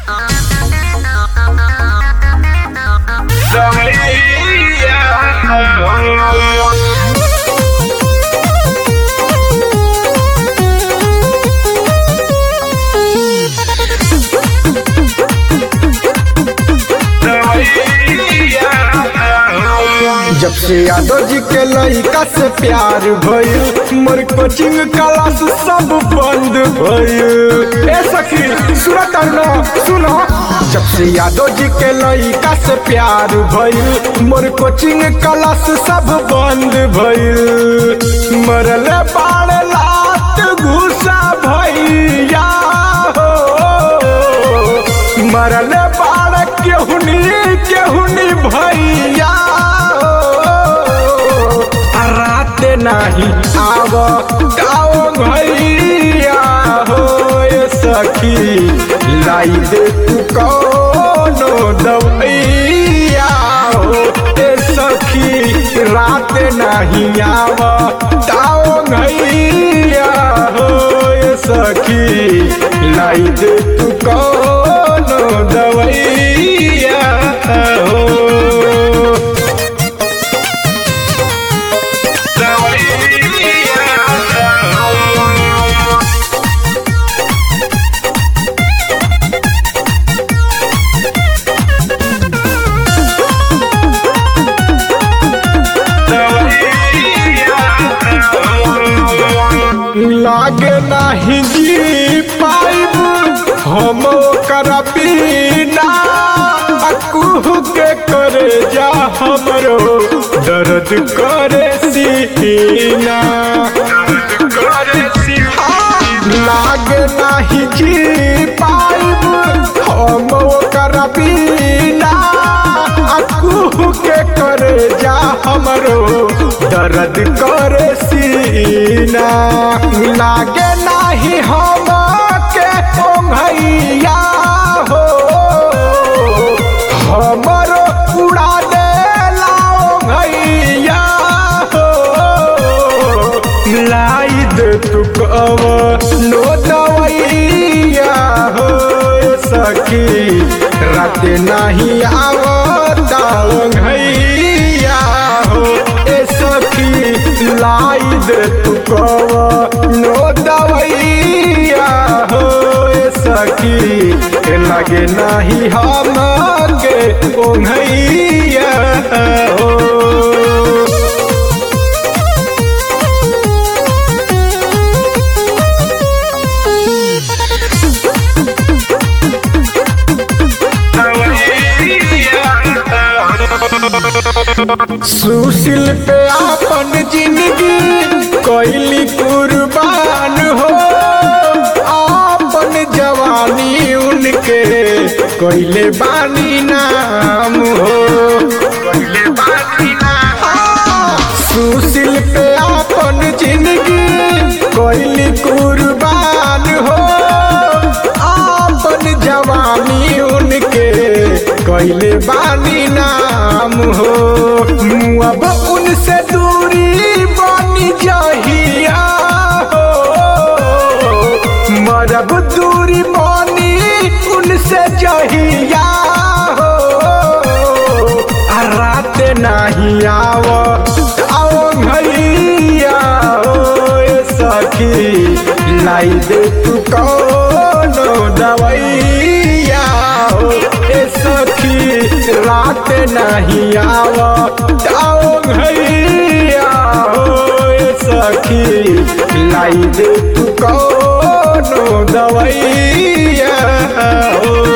जब से यादव जी के लड़का से प्यार भइल मोर कोचिंग क्लास सब बंद भइल ए सखी सुनत न सुनो जब से यादव जी के लड़का से प्यार भइल मोर कोचिंग क्लास सब बंद भइल मरल बाड़ लात घुसा भैया हो मरल बाड़ केहुनी केहुनी भैया हो। आ रात नाही आव गाओ भैया हो ए सखी लाई दे तू कौनो दवैया हो ए सखी रात नहीं आव गाओ भैया हो ए सखी लाई दे तू कौनो दवैया हो लागे नाही जी पाइब हम ओकर बिना अकुह के करे जा हमरो दर्द करे सीना लागे नाही जी पाइब हम ओकर बिना अकुह के करे जा हमरो दर्द करे सीना लागे नाही हम के ओंघैया हो हमरो उड़ा दे ओंघैया हो लाई दे तू कव नो दवैया हो सखी रात नहीं आवता ओंघैया हो ए सखी लाई दे तू कव नो दवैया हो ए सखी लगे नहीं हम के ओंघैया हो सुशील पे आपन जिंदगी कोइली कुर्बान हो आपन जवानी उनके कोइले बानी नाम हो कोइले बानी नाम सुशील पे आपन जिंदगी कोइली कुर्बान हो आपन जवानी उनके कोइले बानी नाम हो अब उनसे दूरी बनी जहिया हो मरब दूरी बनी उनसे जहिया हो आ रात नहीं आव आओ भैया हो ए सखी लाई दे तू कौनो दवैया हो ए सखी रात नहीं आव आओ भैया हो ए सखी लाई दे तू कौनो दवैया हो